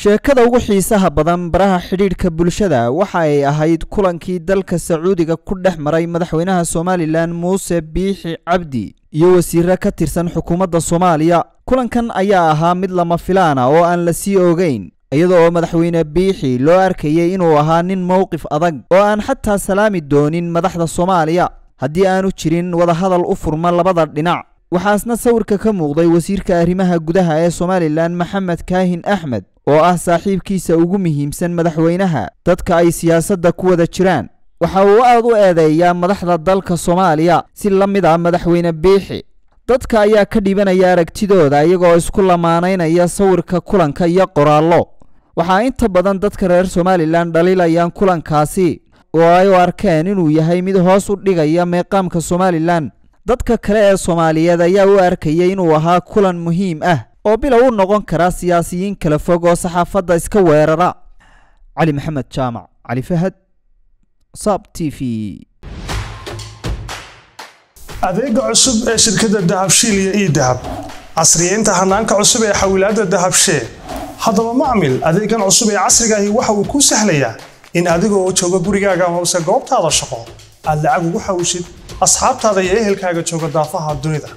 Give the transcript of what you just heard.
sheekada ugu xiisaha badan baraha xidhiidhka bulshada waxa ay ahayd kulankii dalka sacuudiga ku dhex maray madaxweynaha somalilan muuse biixi cabdi iyo wasiire ka tirsan xukuumadda soomaaliya kulankan ayaa ahaa mid lama filaana oo aan la sii ogeyn iyada oo madaxweyne biixi loo arkayay inuu ahaa nin mowqif adag oo aan xataa salaami doonin madaxda soomaaliya haddii aanu jirin wadahadal u furma labada dhinac waxaasna sawirka ka muuqday wasiirka arrimaha gudaha ee somalilan maxamed kaahin axmed oo ah saaxiibkiisa ugu muhiimsan madaxweynaha dadka ay siyaasadda ku wada jiraan waxa uu aad u eedeeyaa madaxda dalka soomaaliya si la mid ah madaxweyne biixi dadka ayaa ka dhibanaya aragtidooda iyagoo isku lamaanaynaya sawirka kulanka iyo qoraallo waxaa inta badan dadka reer somalilan dhaliilayaan kulankaasi oo ay u arkeen inuu yahay mid hoos u dhigaya meeqaamka somalilan dadka kale ee soomaaliyeed ayaa u arkayay inuu ahaa kulan muhiim ah oo bilow u noqon kara siyaasiyiin kala fog oo saxaafadda iska weerara cali maxamed jaamac cali fahad sab t v adeega cusub ee shirkadda dahabshiil iyo ii dahab casriyeynta hanaanka cusub ee xawilaadda dahabshee haddaba macmil adeegan cusub ee casriga ahi waxa uu kuu sahlayaa in adiga oo jooga gurigaaga amase goobtaada shaqo aad lacag ugu xawishid asxaabtaada iyo ehelkaaga jooga daafaha dunida